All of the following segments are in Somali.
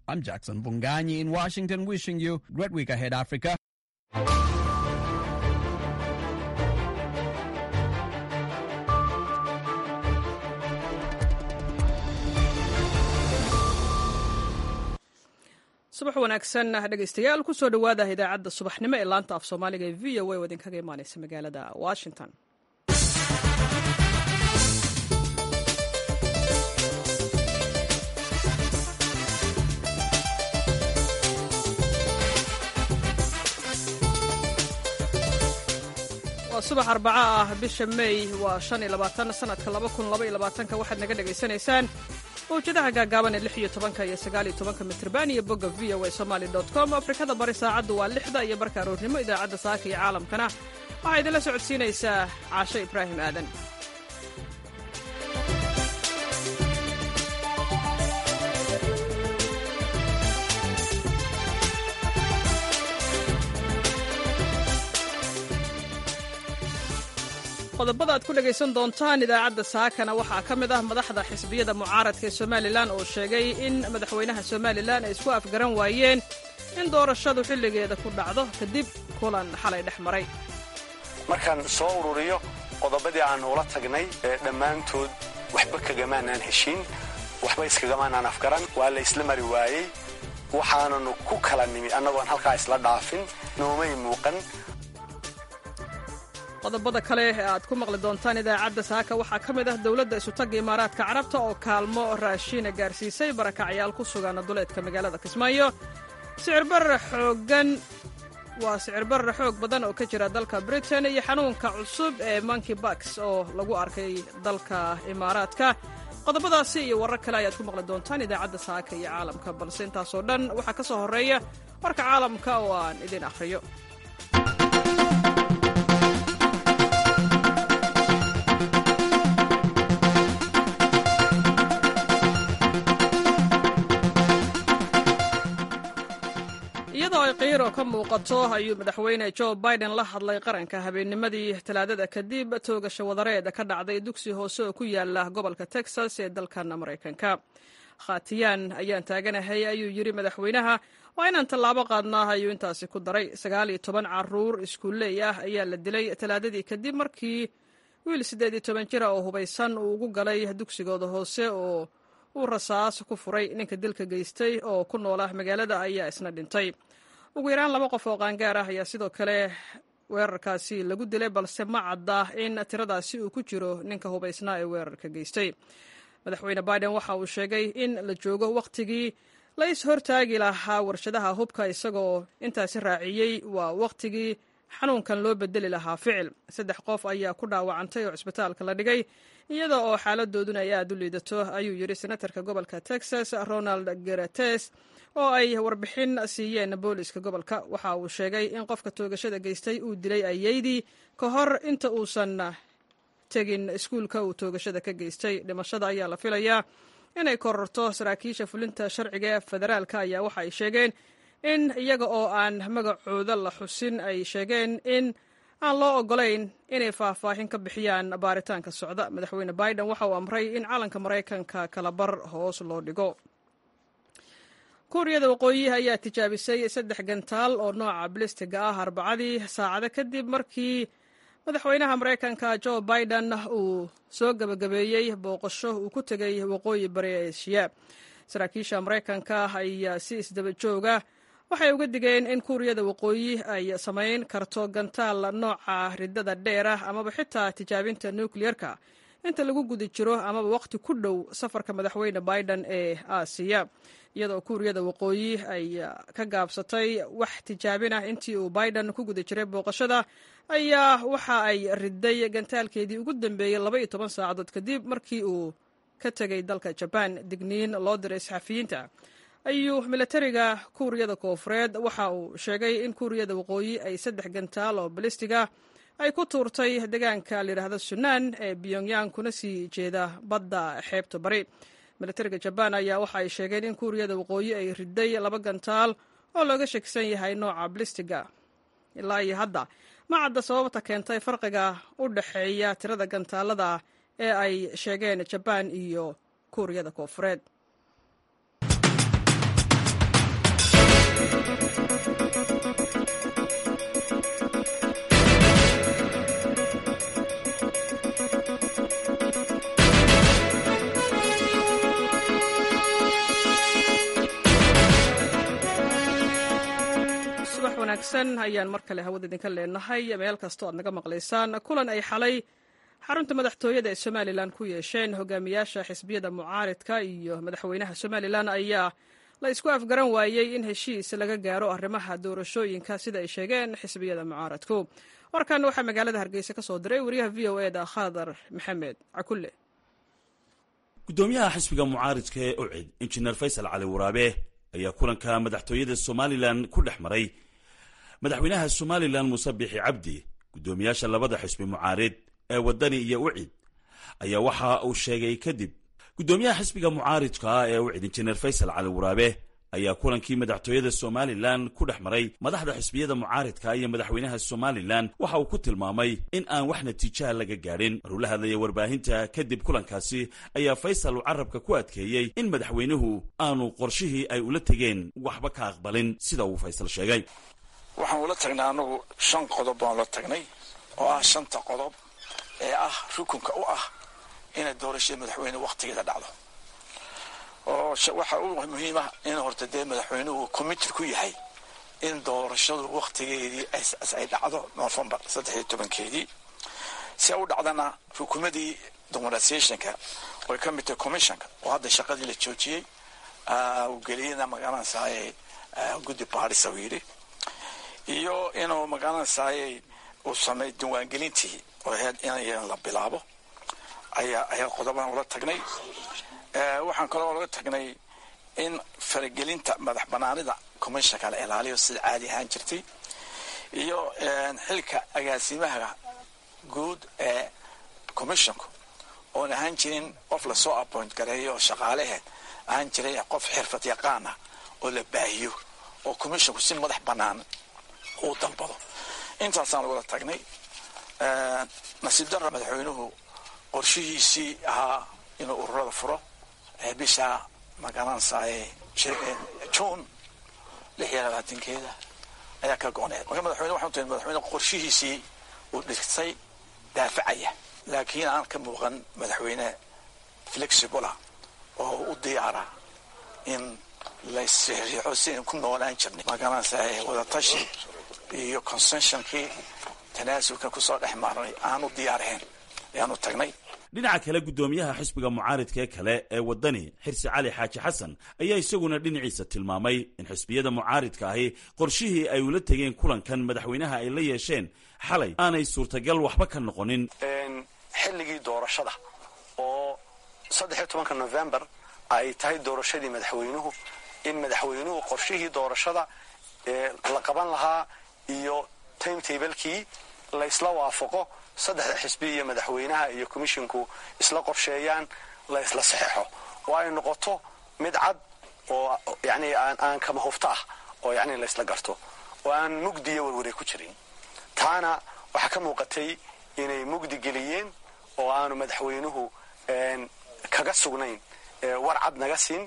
I'm Jackson Bunganyi in Washington, wishing you a great week ahead, Africa. subax wanaagsan dhegaystayaal kusoo dhowaada idaacadda subaxnimo ee laanta af soomaaliga ee v o a oo idinkaga imaaneysa magaalada washington waa subax arbaco ah bisha may waa shan iyo labaatan sanadka laba kun laba iyo labaatanka waxaad naga dhagaysanaysaan mawjadaha gaagaaban ee lix iyo tobanka iyo sagaal iyo tobanka mitrban iyo bogga v o a somaali dot com afrikada bari saacaddu waa lixda iyo barka aroornimo idaacadda saaka iyo caalamkana waxaa idinla socodsiinaysaa caasho ibraahim aadan qodobada aad ku dhegaysan doontaan idaacadda saakana waxaa ka mid ah madaxda xisbiyada mucaaradka ee somalilan oo sheegay in madaxweynaha somalilan ay isku afgaran waayeen in doorashadu xilligeeda ku dhacdo kadib kulan xalay dhex maray markaan soo ururiyo qodobadii aan ula tagnay dhammaantood waxba kagamaanaan heshiin waxba iskagamaanaan afgaran waa la isla mari waayey waxaananu ku kala nimi annagoon halkaa isla dhaafin noomay muuqan qodobada kale ee aad ku maqli doontaan idaacadda saaka waxaa ka mid ah dowladda isutagga imaaraadka carabta oo kaalmo raashiina gaarsiisay barakacyaal ku sugan duleedka magaalada kismaayo sicirbarra xoogan waa sicirbarra xoog badan oo ka jira dalka britain iyo xanuunka cusub ee monkey baks oo lagu arkay dalka imaaraadka qodobadaasi iyo warar kale ayaad ku maqli doontaan idaacadda saaka iyo caalamka balse intaasoo dhan waxaa ka soo horreeya warka caalamka oo aan idin akhriyo iyadoo ay qiiro ka muuqato ayuu madaxweyne jo biden la hadlay qaranka habeennimadii talaadada kadib toogasha wadareed ka dhacday dugsi hoose oo ku yaala gobolka texas ee dalkan maraykanka khatiyaan ayaan taaganahay ayuu yidhi madaxweynaha waa inaan tallaabo qaadnaa ayuu intaasi ku daray sagaal iyo toban caruur iskuulley ah ayaa la dilay talaadadii kadib markii wiil siddeed iyo toban jira oo hubaysan uu ugu galay dugsigooda hoose oo uu rasaas ku furay ninka dilka geystay oo ku noola magaalada ayaa isna dhintay ugu yaraan laba qof oo qaangaar ah ayaa sidoo kale weerarkaasi lagu dilay balse ma cadda in tiradaasi uu ku jiro ninka hubaysnaa ee weerarka geystay madaxweyne biden waxa uu sheegay in la joogo wakhtigii la is hortaagi lahaa warshadaha hubka isagoo intaasi raaciyey waa wakhtigii xanuunkan loo bedeli lahaa ficil saddex qof ayaa ku dhaawacantay oo cisbitaalka la dhigay iyada oo xaaladooduna ay aad u liidato ayuu yidhi senatarka gobolka texas ronald gerates oo ay warbixin siiyeen booliska gobolka waxa uu sheegay in qofka toogashada geystay uu dilay ayeydii ka hor inta uusan tegin iskuulka uu toogashada ka geystay dhimashada ayaa la filayaa inay kororto saraakiisha fulinta sharciga ee federaalka ayaa waxa ay sheegeen in iyaga oo aan magacooda la xusin ay sheegeen in aan loo ogolayn inay faahfaahin ka bixiyaan baaritaanka socda madaxweyne biden waxa uu amray in calanka maraykanka kala bar hoos loo dhigo kuuriyada waqooyi ayaa tijaabisay saddex gantaal oo nooca bilistiga ah arbacadii saacado kadib markii madaxweynaha maraykanka jo biden uu soo gebagabeeyey booqasho uu ku tegay waqooyi bari eshiya saraakiisha maraykanka ayaa si isdaba jooga waxay uga digeen in kuuriyada waqooyi ay samayn karto gantaal nooca ridada dheer ah amaba xitaa tijaabinta nukliyerka inta lagu guda jiro amaba waqti ku dhow safarka madaxweyne biden ee aasiya iyadoo kuuriyada waqooyi ay ka gaabsatay wax tijaabin ah intii uu biden ku guda jiray booqashada ayaa waxa ay riday gantaalkeedii ugu dambeeyey laba iyo toban saacadood kadib markii uu ka tegay dalka jabaan digniin loo diray saxafiyiinta ayuu milatariga kuuriyada koofureed waxa uu sheegay in kuuriyada waqooyi ay saddex gantaal oo balistiga ay ku tuurtay deegaanka layidhaahdo sunan ee pyongyang kuna sii jeeda badda xeebta bari milatariga jabaan ayaa waxa ay sheegeen in kuuriyada waqooyi ay riday laba gantaal oo looga shakisan yahay nooca balistiga ilaa iyo hadda ma cadda sababta keentay farqiga u dhexeeya tirada gantaalada ee ay sheegeen jabaan iyo kuuriyada koofureed wanaagsan ayaan mar kale hawada idinka leenahay meel kastoo aad naga maqlaysaan kulan ay xalay xarunta madaxtooyada ee somalilan ku yeesheen hogaamiyaasha xisbiyada mucaaridka iyo madaxweynaha somalilan ayaa la isku afgaran waayey in heshiis laga gaaro arrimaha doorashooyinka sida ay sheegeen xisbiyada mucaaradku warkan waxaa magaalada hargeysa ka soo diray wariyaha v o eda khadar maxamed cakulle gudoomiyaha xisbiga mucaaridka ee ucid injineer faysal cali waraabe ayaa kulanka madaxtooyada somalilan ku dhex maray madaxweynaha somalilan muuse biixi cabdi guddoomiyaasha labada xisbi mucaarid ee waddani iyo ucid ayaa waxa uu sheegay kadib guddoomiyaha xisbiga mucaaridka ee ucid injineer faysal cali waraabe ayaa kulankii madaxtooyada somalilan ku dhex maray madaxda xisbiyada mucaaridka iyo madaxweynaha somalilan waxa uu ku tilmaamay in aan wax natiijaha laga gaadhin maruu la hadlaya warbaahinta kadib kulankaasi ayaa faysal uu carabka ku adkeeyey in madaxweynuhu aanu qorshihii ay ula tegeen waxba ka aqbalin sida uu faysal sheegay waxaan ula tagnay anagu shan qodob baan ula tagnay oo ah shanta qodob ee ah rukunka u ah inay doorashada madaxweyne wakhtigeeda dhacdo oo waxa u muhiima in horta dee madaxweynuhu committed ku yahay in doorashadu wakhtigeedii ay dhacdo novembar saddex iyo tobankeedii si u dhacdana rukumadii dominatiationka oy ka mid tahay commissionka oo hadda shaqadii la joojiyey uu geliyana magaranaysaay guddi baadhisa uu yidhi iyo inuu magaranaysaay uu sameey diiwaangelintii oo ahayd in la bilaabo ayaa ayaa qodobadan ula tagnay waxaan kaloo laga tagnay in faragelinta madax banaanida commissionka la ilaaliyo sida caadi ahaan jirtay iyo xilka agaasimaha guud ee commissionku oon ahaan jirin qof lasoo appoint gareeyo oo shaqaaleheed ahaan jiray qof xirfad yaqaan ah oo la baahiyo oo commissionku si madax banaan uu dalbado intaasaan lagula tagnay nasiib darra madaxweynuhu qorshihiisii ahaa inuu ururada furo bisha magaranaysaay juun lix iyo labaatankeeda ayaa ka go-need marka madaxweyne waxaan tahay madaxweyne qorshihiisii uu dhigtay daafacaya laakiin aan ka muuqan madaxweyne flexibula oo u diyaara in laysriixo si aynu ku noolaan jirnay magaranaysaay wadatashi iyo consensionkii tanaasulka kusoo dhex maarnay aanu diyaarahayn ayaanu tagnay dhinaca kale guddoomiyaha xisbiga mucaaridka ee kale ee waddani xirsi cali xaaji xasan ayaa isaguna dhinaciisa tilmaamay in xisbiyada mucaaridka ahi qorshihii ay ula tegeen kulankan madaxweynaha ay la yeesheen xalay aanay suurtagal waxba ka noqonin xilligii doorashada oo saddex iyo tobanka novembar ay tahay doorashadii madaxweynuhu in madaxweynuhu qorshihii doorashada la qaban lahaa iyo timetablekii laysla waafaqo saddexda xisbi iyo madaxweynaha iyo commisshinku isla qorsheeyaan la isla saxeixo oo ay noqoto mid cad oo yani aan kama hufto ah oo yani laysla garto oo aan mugdiyo warwaray ku jirin taana waxaa ka muuqatay inay mugdi geliyeen oo aanu madaxweynuhu kaga sugnayn war cad naga siin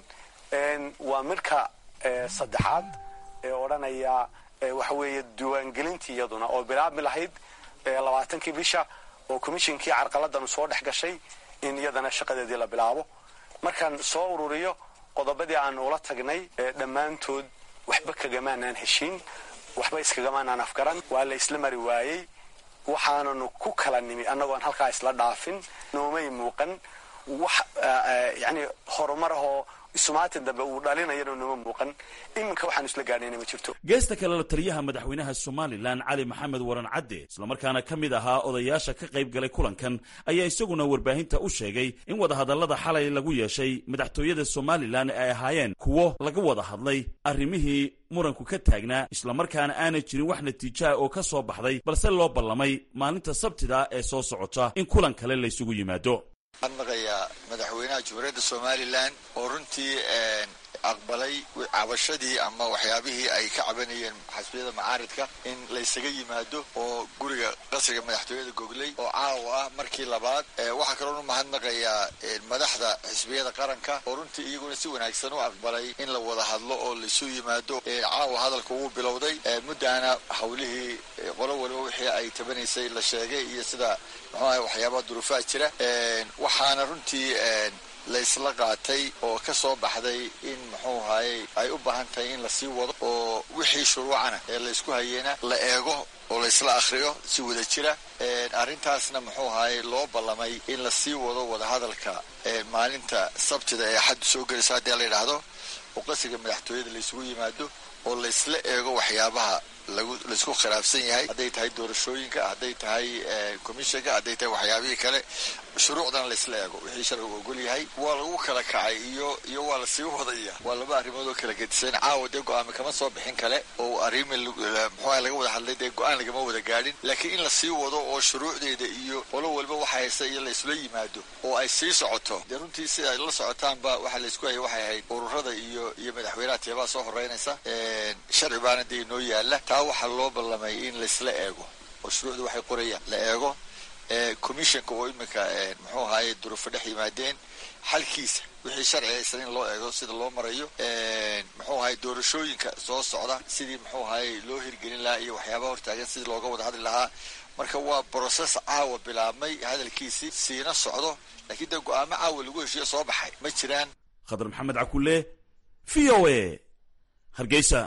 waa midka saddexaad ee odhanaya waxa weeye diiwaangelintii iyaduna oo bilaabmi lahayd labaatankii bisha oo commishinkii carqaladanu soo dhex gashay in iyadana shaqadeedii la bilaabo markaan soo ururiyo qodobadii aanu ula tagnay dhammaantood waxba kagamaanaan heshiin waxba iskagamaanaan afgaran waa la isla mari waayey waxaananu ku kala nimi annagoon halkaa isla dhaafin noomay muuqan wax yani horumar ahoo isumaatin dambe uu dhalinayana nooma muuqan iminka waxaan isla gaadhayna ma jirto geesta kale la taliyaha madaxweynaha somalilan cali maxamed waran cadde islamarkaana ka mid ahaa odayaasha ka qayb galay kulankan ayaa isaguna warbaahinta u sheegay in wadahadallada xalay lagu yeeshay madaxtooyada somalilan ay ahaayeen kuwo laga wada hadlay arrimihii muranku ka taagnaa islamarkaana aanay jirin wax natiijaha oo ka soo baxday balse loo ballamay maalinta sabtida ee soo socota in kulan kale laysugu yimaado waxaan maqayaa madaxweynaha jamhuuriyadda somalilan oo runtii aqbalay cabashadii ama waxyaabihii ay ka cabanayeen xasbiyada macaaridka in laysaga yimaado oo guriga qasriga madaxtooyada gogley oo caawa ah markii labaad waxaa kaloonu mahadnaqayaa madaxda xisbiyada qaranka oo runtii iyaguna si wanaagsan u aqbalay in la wada hadlo oo laisu yimaado caawa hadalka wuu bilowday muddaana hawlihii qolo waliba wixii ay tabanaysay la sheegay iyo sida muxuu ahay waxyaabaha duruufaha jira waxaana runtii laysla qaatay oo ka soo baxday in muxuu ahaayey ay u baahan tahay in lasii wado oo wixii shuruucana ee laysku hayeena la eego oo laysla akhriyo si wada jira arrintaasna muxuu ahaayey loo ballamay in lasii wado wadahadalka maalinta sabtida ee axaddu soo gelayso haddii la yidhaahdo oo qasriga madaxtooyada laysugu yimaado oo laysla eego waxyaabaha laysku khilaafsan yahay hadday tahay doorashooyinka hadday tahay commissionka hadday tahay waxyaabihii kale shuruucdana laysla eego wixii sharcigu ogol yahay waa lagu kala kacay iyo iyo waa lasii wadaya waa laba arrimood oo kala gedisan caawa dee go-aami kama soo bixin kale oo arrimi muxuuha laga wada hadlay dee go-aan lagama wada gaadhin laakiin in lasii wado oo shuruucdeeda iyo qolo walba waxa haysta iyo laysula yimaado oo ay sii socoto dee runtii si ay la socotaanba waxa laysku hayay waxay ahayd ururada iyo iyo madaxweynaha teebaa soo horeynaysa sharci baana dee inoo yaala taa waxaa loo ballamay in laysla eego oo shuruucda waxay qorayaan la eego commissionka oo iminka muxuu ahaaye duruufo dhex yimaadeen xalkiisa wixii sharci haysan in loo eego sida loo marayo muxuu ahaye doorashooyinka soo socda sidii muxuu ahaye loo hirgelin lahaa iyo waxyaabaha hortaagan sidii looga wada hadli lahaa marka waa broses caawa bilaabmay hadalkiisii siina socdo laakiin dee go-aamo caawa lagu heshiiyo soo baxay ma jiraan khadar maxamed cakule v o a hargeysa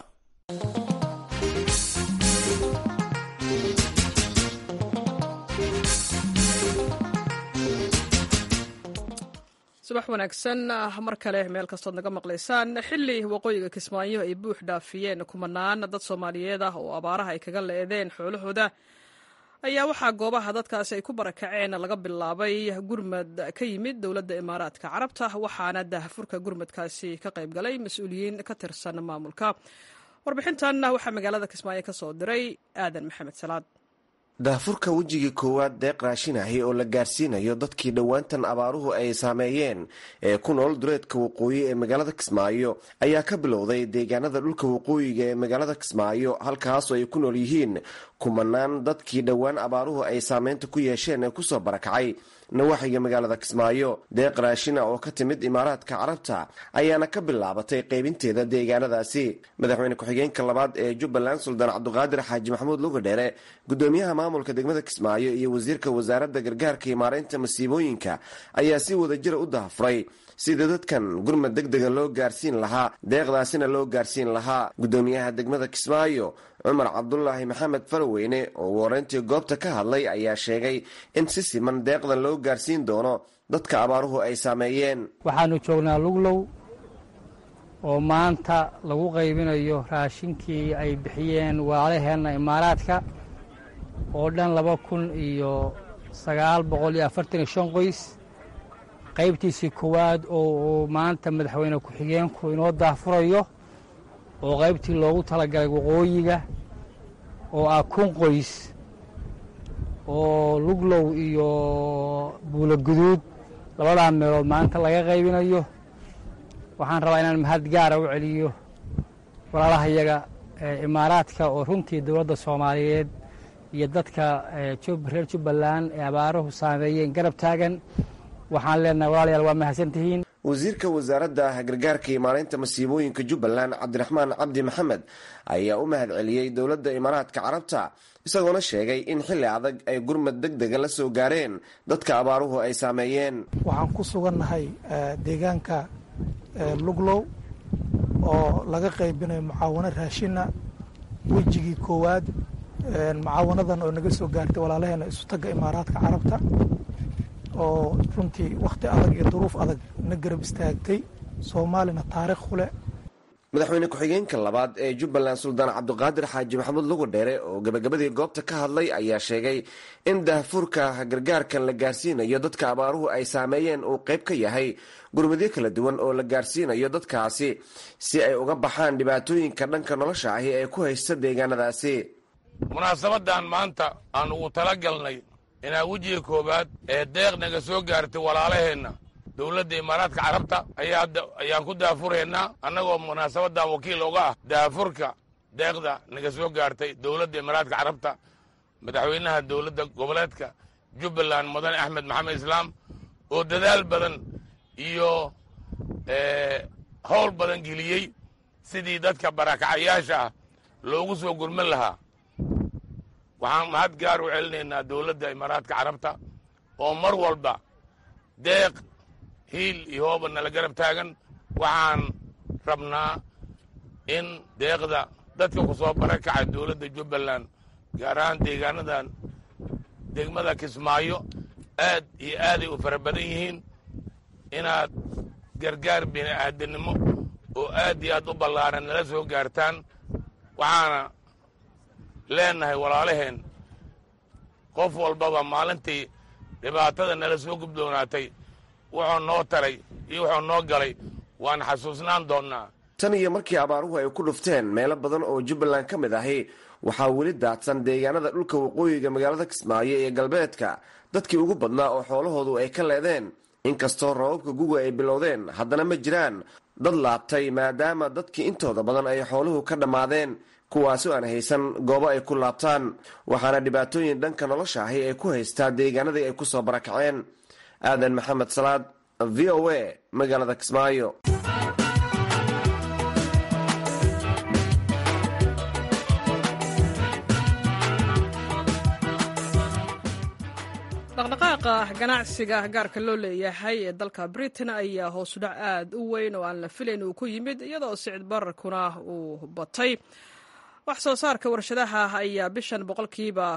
subax wanaagsan mar kale meel kastood naga maqlaysaan xili waqooyiga kismaayo ay buux dhaafiyeen kumanaan dad soomaaliyeed ah oo abaaraha ay kaga leedeen xoolahooda ayaa waxaa goobaha dadkaasi ay ku barakaceen laga bilaabay gurmad ka yimid dowladda imaaraadka carabta waxaana daahfurka gurmadkaasi ka qayb galay mas-uuliyiin ka tirsan maamulka warbixintan waxaa magaalada kismaayo ka soo diray aadan maxamed salaad daahfurka wejigii koowaad deeq raashinahi oo la gaarsiinayo dadkii dhowaantan abaaruhu ay saameeyeen ee ku nool dureedka waqooyi ee magaalada kismaayo ayaa ka bilowday deegaanada dhulka waqooyiga ee magaalada kismaayo halkaasoo ay ku nool yihiin kumanaan dadkii dhowaan abaaruhu ay saameynta ku yeesheen ee kusoo barakacay nawaaxiga magaalada kismaayo deeq raashina oo ka timid imaaraadka carabta ayaana ka bilaabatay qaybinteeda deegaanadaasi madaxweyne ku-xigeenka labaad ee jubbaland suldaan cabduqaadir xaaji maxamuud lugadheere gudoomiyaha maamulka degmada kismaayo iyo wasiirka wasaaradda gargaarka iyo maareynta masiibooyinka ayaa si wadajira u dahafuray sida dadkan gurmad deg dega loo gaarsiin lahaa deeqdaasina loo gaarsiin lahaa gudoomiyaha degmada kismaayo cumar cabdulaahi maxamed faraweyne oo wareyntii goobta ka hadlay ayaa sheegay in si siman deeqdan loo gaarsiin doono dadka abaaruhu ay saameeyeen waxaanu joognaa luglow oo maanta lagu qaybinayo raashinkii ay bixiyeen walaalaheenna imaaraadka oo dhan laba kun iyo sagaal boqol iyo afartan iyo shan qoys qaybtiisii koowaad oo maanta madaxweyne ku-xigeenku inoo daahfurayo oo qaybtii loogu talagalay waqooyiga oo ah kun qoys oo luglow iyo buulo guduud labadaa meelood maanta laga qaybinayo waxaan rabaa inaan mahad gaara u celiyo walaalahayaga imaaraadka oo runtii dowladda soomaaliyeed iyo dadka reer jubbaland ee abaaruhu saameeyeen garab taagan waxaan leenahay walaalayaal waa mahadsantihiin wasiirka wasaaradda gargaarka iyo maareynta masiibooyinka jubbaland cabdiraxmaan cabdi maxamed ayaa u mahad celiyey dowladda imaaraadka carabta isagoona sheegay in xilli adag ay gurmad deg dega la soo gaareen dadka abaaruhu ay saameeyeen waxaan ku sugannahay deegaanka luglow oo laga qaybinayo mucaawano raashina wejigii koowaad mucaawanadan oo naga soo gaartay walaalaheena isutagga imaaraadka carabta oo runtii wakhti adag iyo duruuf adag na garab istaagtay soomaalina taariikh ku leh madaxweyne ku-xigeenka labaad ee jubbaland suldaan cabduqaadir xaaji maxamuud lugadheere oo gabagabadii goobta ka hadlay ayaa sheegay in daahfurka gargaarkan la gaarsiinayo dadka abaaruhu ay saameeyeen uu qayb ka yahay gurmadyo kala duwan oo la gaarsiinayo dadkaasi si ay uga baxaan dhibaatooyinka dhanka nolosha ahi ee ku haysta deegaanadaasi munaasabadan maanta aan ugu tala galnay inaa wejiga koowaad ee deeq naga soo gaartay walaalaheenna dowladda imaaraadka carabta ayaan ku daafuraynaa annagoo munaasabadan wakiil uga ah daafurka deeqda naga soo gaartay dowladda imaaraadka carabta madaxweynaha dowladda goboleedka jubbaland mudane axmed maxamed islaam oo dadaal badan iyo howl badan geliyey sidii dadka barakacayaasha ah loogu soo gurman lahaa waxaan mahad gaar u celinaynaa dowladda imaaraadka carabta oo mar walba deeq hiil iyo hooba nala garab taagan waxaan rabnaa in deeqda dadka ku soo barakacay dowladda jubbaland gaar ahaan deegaanadan degmada kismaayo aad iyo aaday u fara badan yihiin inaad gargaar bini aadannimo oo aad iyo aad u ballaaran nala soo gaartaan waxaana leenahay walaalaheen qof walbaba maalintii dhibaatada nala soo gubdoonaatay wuxuu noo taray iyo wuxuu noo galay waan xasuusnaan doonnaa tan iyo markii abaaruhu ay ku dhufteen meelo badan oo jubbaland ka mid ahi waxaa weli daadsan deegaanada dhulka waqooyiga magaalada kismaayo iyo galbeedka dadkii ugu badnaa oo xoolahoodu ay ka leedeen inkastoo rababka guga ay bilowdeen haddana ma jiraan dad laabtay maadaama dadkii intooda badan ay xooluhu ka dhammaadeen kuwaasoo aan haysan goobo ay ku laabtaan waxaana dhibaatooyin dhanka nolosha ahi ay ku haystaa deegaanadii ay ku soo barakaceen aadan maxamed salaad v o a magaalada kismaayo dhaqdhaqaaqa ganacsiga gaarka loo leeyahay ee dalka britain ayaa hoosudhac aad u weyn oo aan la filayn uu ku yimid iyadoo sicid bararkuna uu batay wax soo saarka warshadaha ayaa bishan boqolkiiba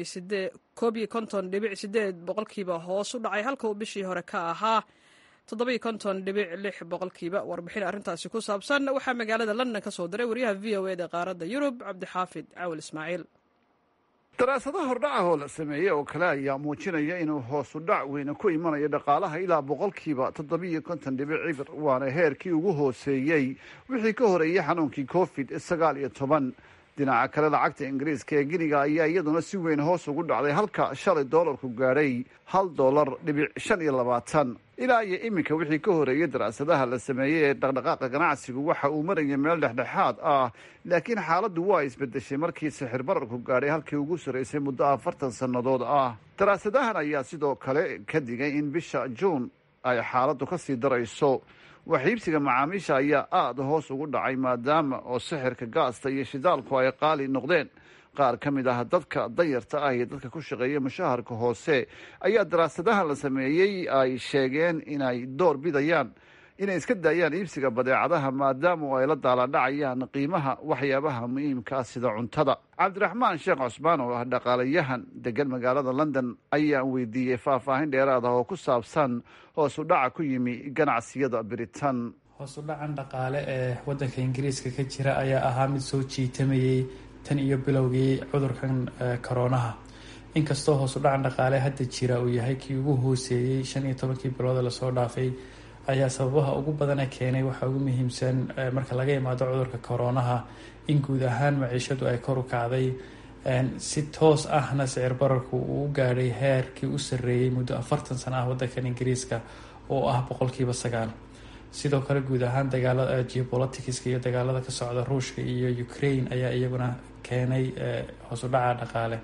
koob iyo konton dhibic sideed boqolkiiba hoos u dhacay halka uu bishii hore ka ahaa toddobiyo konton dhibic lix boqolkiiba warbixin arrintaasi ku saabsan waxaa magaalada london ka soo diray waryaha v o eda qaaradda yurub cabdixaafid cawil ismaaciil daraasadaha hordhaca oo la sameeyey oo kale ayaa muujinaya inuu hoosu dhac weyne ku imanayo dhaqaalaha ilaa boqolkiiba toddobiyo konton dhibic cibir waana heerkii ugu hooseeyey wixii ka horeeyey xanuunkii covid sagaal iyo toban dhinaca kale lacagta ingiriiska ee giniga ayaa iyaduna si weyn hoos ugu dhacday halka shalay doolarku gaadhay hal doolar dhibic shan iyo labaatan ilaa iyo iminka wixii ka horeeyey daraasadaha la sameeyey ee dhaqdhaqaaqa ganacsigu waxa uu maraya meel dhexdhexaad ah laakiin xaaladdu waa isbedeshay markii sixir bararku gaadhay halkii ugu sarraysay muddo afartan sannadood ah daraasadahan ayaa sidoo kale ka digay in bisha juun ay xaaladdu ka sii darayso waxiibsiga macaamiisha ayaa aada hoos ugu dhacay maadaama oo sixirka gaasta iyo shidaalku ay qaali noqdeen qaar ka mid ah dadka danyarta ah iyo dadka ku shaqeeya mushaharka hoose ayaa daraasadahan la sameeyey ay sheegeen inay door bidayaan inay iska daayaan iibsiga badeecadaha maadaama ay la daaladhacayaan qiimaha waxyaabaha muhiimkaa sida cuntada cabdiraxmaan sheekh cusmaan oo ah dhaqaalayahan degan magaalada london ayaan weydiiyey faahfaahin dheeraad ah oo ku saabsan hoosu dhaca ku yimi ganacsiyada britain hoosu dhacan dhaqaale ee waddanka ingiriiska ka jira ayaa ahaa mid soo jiitamayey tan iyo bilowgii cudurkan koroonaha inkastoo hoosu dhacan dhaqaale hadda jira uu yahay kii ugu hooseeyey shan iyo tobankii bilooda lasoo dhaafay ayaa sababaha ugu badana keenay waxaa ugu muhiimsan marka laga imaado cudurka koroonaha in guud ahaan maciishadu ay kor u kacday si toos ahna sicir bararku uu u gaadhay heerkii u sarreeyey muddo afartan sano ah waddankan ingiriiska oo ah boqolkiiba sagaal sidoo kale guud ahaan dagaalada geopoliticska iyo dagaalada ka socda ruushka iyo ukraine ayaa iyaguna keenay hoos u dhaca dhaqaale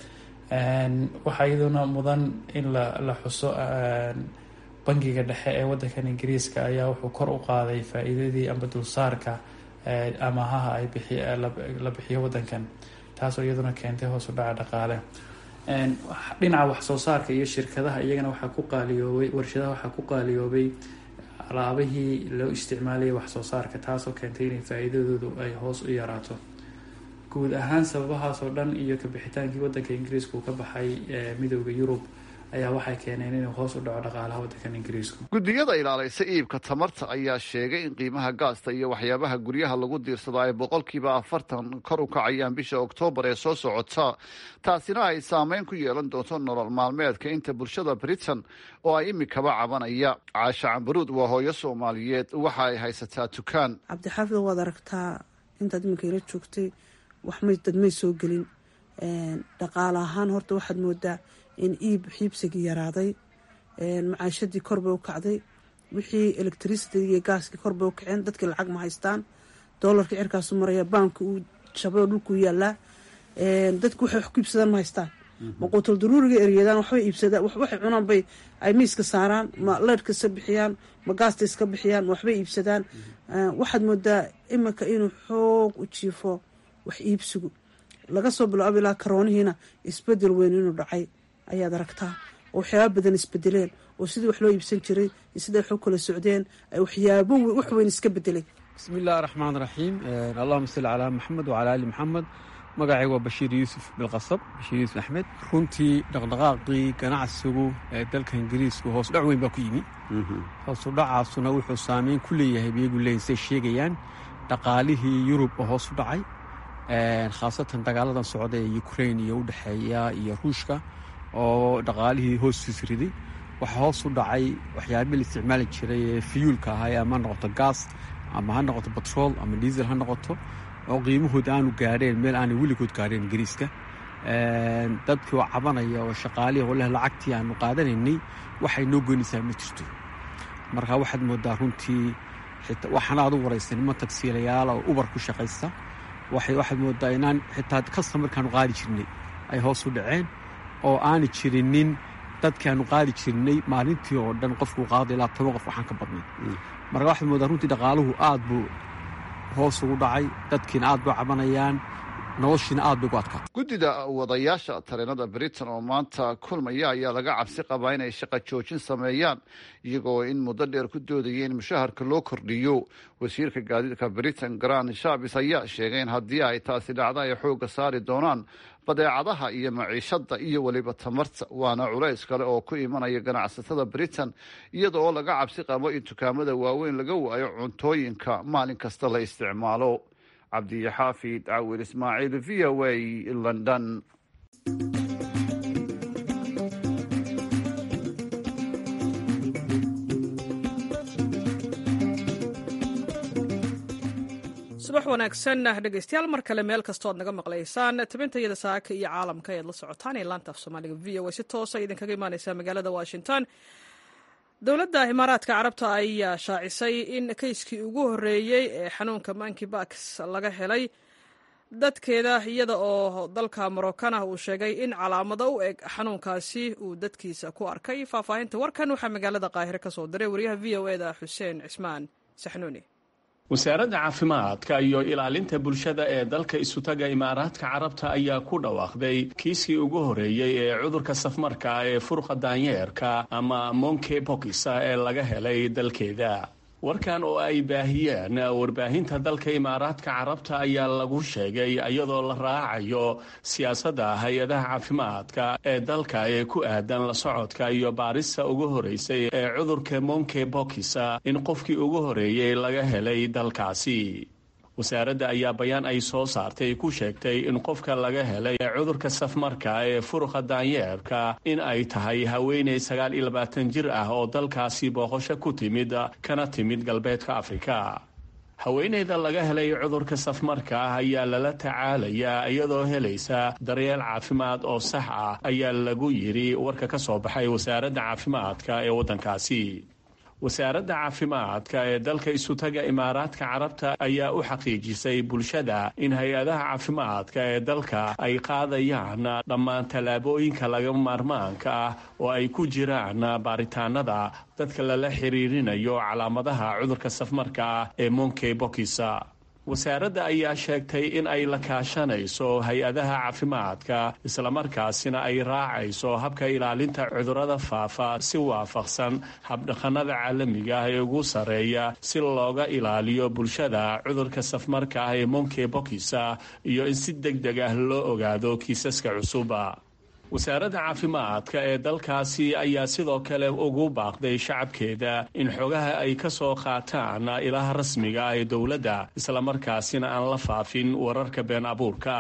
waxaa iyaduna mudan in la la xuso bangiga dhexe ee waddankan ingiriiska ayaa wuxuu kor u qaaday faa-iidadii amba dulsaarka amahaha ay bixi la bixiyo waddankan taasoo iyaduna keentay hoos u dhaca dhaqaale dhinaca waxsoo saarka iyo shirkadaha iyagana waxaa ku qaaliyoobay warshadaha waxaa ku qaaliyoobay alaabihii loo isticmaalayay waxsoo saarka taasoo keentay inay faa-iidadoodu ay hoos u yaraato guud ahaan sababahaasoo dhan iyo kabixitaankii waddanka ingiriiska uu ka baxay midooda yurub ayaa waxay keeneen inuu hoos u dhaco dhaqaalaha waddankan ingiriisku guddiyada ilaalaysa iibka tamarta ayaa sheegay in qiimaha gaasta iyo waxyaabaha guryaha lagu diirsado ay boqolkiiba afartan kor u kacayaan bisha oktoobar ee soo socota taasina ay saameyn ku yeelan doonto nolol maalmeedka inta bulshada britain oo ay imikaba cabanaya caasha cambaruud waa hooyo soomaaliyeed waxa ay haysataa dukaan cabdixaafid waad aragtaa intaad iminka ila joogtay waxmay dadmay soo gelin dhaqaale ahaan horta waxaad moodaa in iib xiibsigii yaraaday macaashadii korbay u kacday wixii electricity iyo gaaskii korbay u kaceen dadkii lacag ma haystaan doolarka cirkaasu maraya baanka uu shabado dhulkuu yaalaa dadku waxay wax ku iibsadaan ma haystaan maquutal daruuriga eryadaan waxbay iibsadaan waxay cunaan bay ay miiska saaraan ma leyrhka iska bixiyaan ma gaasta iska bixiyaan ma waxbay iibsadaan waxaad moodaa iminka inuu xoog u jiifo wax iibsigu laga soo bilaabo ilaa karoonihiina isbedel weyn inuu dhacay ayaad aragtaa oo waxyaaba badan isbedeleen oo sidii wax loo iibsan jiray iyo siday wax u kala socdeen ay waxyaabo wax weyn iska bedelay bismi illaahi raxmaan raxiim allahuma salli calaa maxamed wacalaa ali maxamed magacayga waa bashiir yuusuf bilqasab bashiir yuusuf axmed runtii dhaqdhaqaaqii ganacsigu ee dalka ingiriisku hoos dhac weyn baa ku yimi hoosu dhacaasuna wuxuu saameyn ku leeyahay iyagu leeyiin say sheegayaan dhaqaalihii yurub oo hoos u dhacay khaasatan dagaaladan socda ee ukrain iyo u dhexeeya iyo ruushka oo dhaqaalihii hoostiis riday waxaa hoos u dhacay waxyaabihii la isticmaali jiray ee fiyuulka ahaa ama ha noqoto gaas ama ha noqoto batrool ama diisel ha noqoto oo qiimahood aanu gaadheen meel aanay weligood gaadheen ingiriiska dadkii oo cabanaya oo shaqaalihii oo leh lacagtii aanu qaadanaynay waxay noo goynaysaa ma jirto marka waxaad moodaa runtii waxaana aad u waraysan niman tagsiilayaala oo ubar ku shaqaysta waxaad moodaa inaan xitaa kasta markaanu qaadi jirnay ay hoos u dhaceen oo aana jirinin dadkii aanu qaadi jirnay maalintii oo dhan qofkuu qaada ilaa toban qof waxaan ka badnay marka waxaad moodaa runtii dhaqaaluhu aad buu hoos ugu dhacay dadkiina aad bay cabanayaan noloshiina aad bay ugu adkaa guddida wadayaasha tareenada britain oo maanta kulmaya ayaa laga cabsi qabaa inay shaqa joojin sameeyaan iyagoo in muddo dheer ku doodaya in mushaharka loo kordhiyo wasiirka gaadiidka britain grand shabis ayaa sheegay in haddii ay taasi dhacdo ay xoogga saari doonaan badeecadaha iyo maciishadda iyo weliba tamarta waana culays kale oo ku imanaya ganacsatada britain iyada oo laga cabsi qabo in dukaamada waaweyn laga waayo cuntooyinka maalin kasta la isticmaalo cabdiyaxaafid cawil ismaaciil v o a london subax wanaagsan dhegeystayaal mar kale meel kastoo ad naga maqlaysaan tabintayada saaka iyo caalamka ayaad la socotaan ee laanta af soomaaliga v o a si toosa idinkaga imaaneysa magaalada washington dowladda imaaraadka carabta ayaa shaacisay in kayskii ugu horreeyey ee xanuunka manki bax laga helay dadkeeda iyada oo dalka morokana uu sheegay in calaamado u eg xanuunkaasi uu dadkiisa ku arkay faahfaahinta warkan waxaa magaalada qaahire ka soo diray wariyaha v o eda xuseen cismaan saxnuuni wasaaradda caafimaadka iyo ilaalinta bulshada ee dalka isutaga imaaraadka carabta ayaa ku dhawaaqday kiiskii ugu horreeyey ee cudurka safmarka ee furqa daanyeerka ama monke bokisa ee laga helay dalkeeda warkan oo ay baahiyeen warbaahinta dalka imaaraadka carabta ayaa lagu sheegay iyadoo la raacayo siyaasadda hay-adaha caafimaadka ee dalka ee ku aadan la socodka iyo baarista ugu horreysay ee cudurka monke bokisa in qofkii ugu horreeyey laga helay dalkaasi wasaaradda ayaa bayaan ay soo saartay ku sheegtay in qofka laga helay cudurka safmarka ee furuqa daanyeerka in ay tahay haweeney sagaal iyo labaatan jir ah oo dalkaasi booqosho ku timid kana timid galbeedka afrika haweeneyda laga helay cudurka safmarka ah ayaa lala tacaalayaa iyadoo helaysa daryeel caafimaad oo sax ah ayaa lagu yidhi warka ka soo baxay wasaaradda caafimaadka ee waddankaasi wasaaradda caafimaadka ee dalka isutaga imaaraadka carabta ayaa u xaqiijisay bulshada in hay-adaha caafimaadka ee dalka ay qaadayaan dhammaan tallaabooyinka laga maarmaanka ah oo ay ku jiraan baaritaanada dadka lala xiriirinayo calaamadaha cudurka safmarka ah ee monkey bokisa wasaaradda ayaa sheegtay in ay la kaashanayso hay-adaha caafimaadka islamarkaasina ay raacayso habka ilaalinta cudurrada faafa si waafaqsan habdhaqannada caalamiga ah ee ugu sarreeya si looga ilaaliyo bulshada cudurka safmarka ah ee monkey bokisa iyo in si deg deg ah loo ogaado kiisaska cusuba wasaaradda caafimaadka ee dalkaasi ayaa sidoo kale ugu baaqday shacabkeeda in xogaha ay ka soo qaataan ilaha rasmiga ah ee dowladda islamarkaasina aan la faafin wararka been abuurka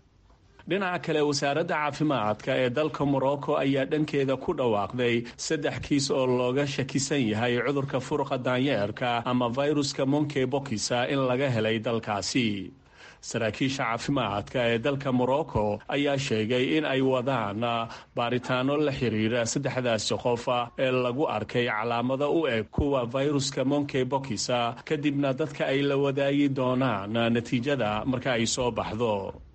dhinaca kale wasaaradda caafimaadka ee dalka morocco ayaa dhankeeda ku dhawaaqday saddex kiis oo looga shakisan yahay cudurka furuqa daanyeerka ama viruska monkey bokisa in laga helay dalkaasi saraakiisha caafimaadka ee dalka morocco ayaa sheegay in ay wadaan baaritaano la xiriira saddexdaasi qof ee lagu arkay calaamado u eg kuwa viruska monkey bokisa kadibna dadka ay la wadaagi doonaan natiijada marka ay soo baxdo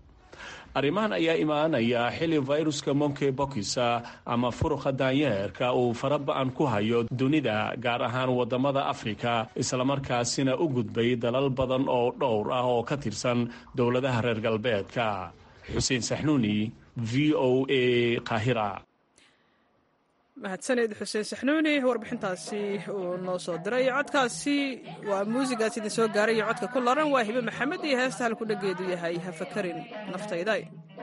arrimahan ayaa imaanaya xili viruska monkey bokisa ama furuqa daanyeerka uu faraba-an ku hayo dunida gaar ahaan wadamada afrika islamarkaasina u gudbay dalal badan oo dhowr ah oo ka tirsan dowladaha reer galbeedka xuseen saxnuuni v o a qahira mahadsaned xuseen saxnuuni warbixintaasi uu noo soo diray codkaasi waa muusigaas idin soo gaaray iyo codka ku laran waa hibe maxamed iyo heesta halku dhageedu yahay ha fakarin naftayda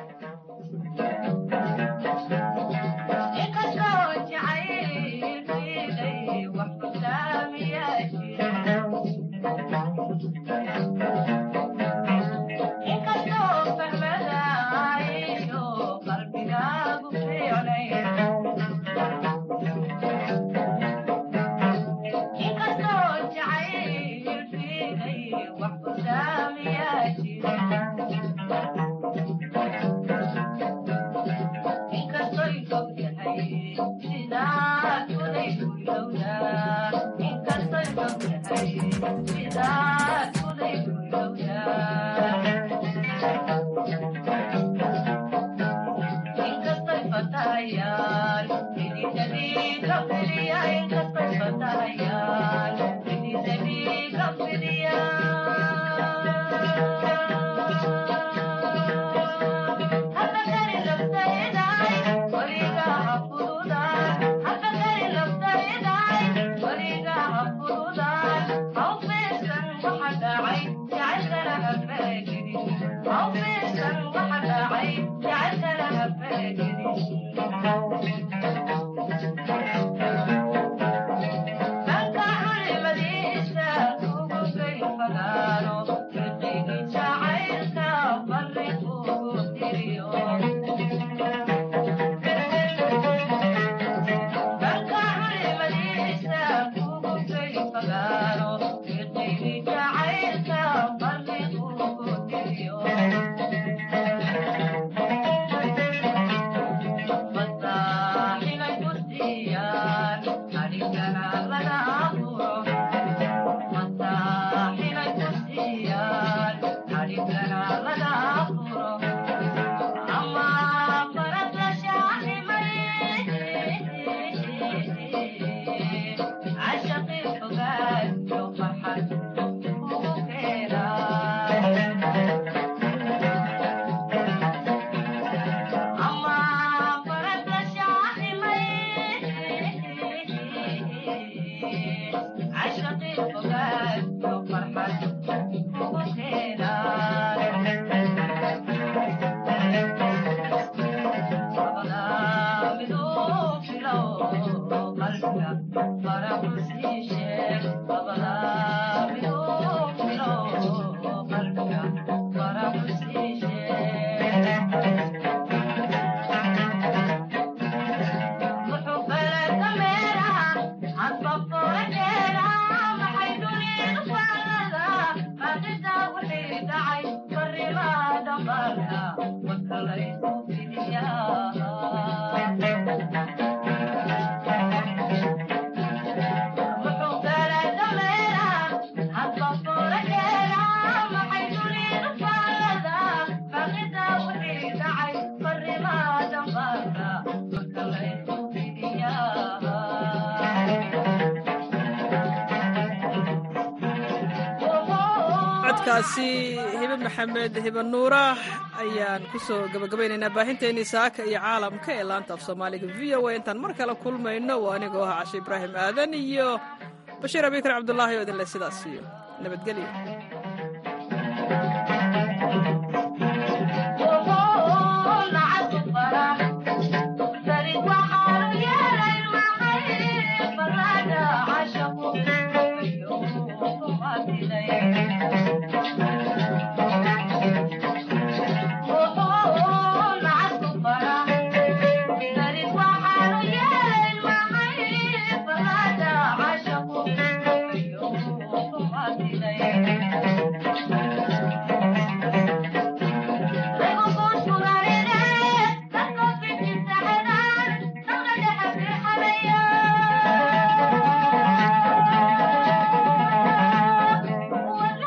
codkaasi hibe maxamed hibe nuura ayaan ku soo gabagabaynaynaa baahinteennii saaka iyo caalamka ee laanta af soomaaliga v o a intaan mar kale kulmayno waa anigoo ah cashe ibraahim aadan iyo bashiir abikar cabdulaahi oo idinle sidaas iyo nabadgelyo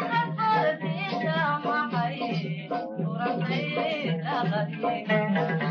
Thank you.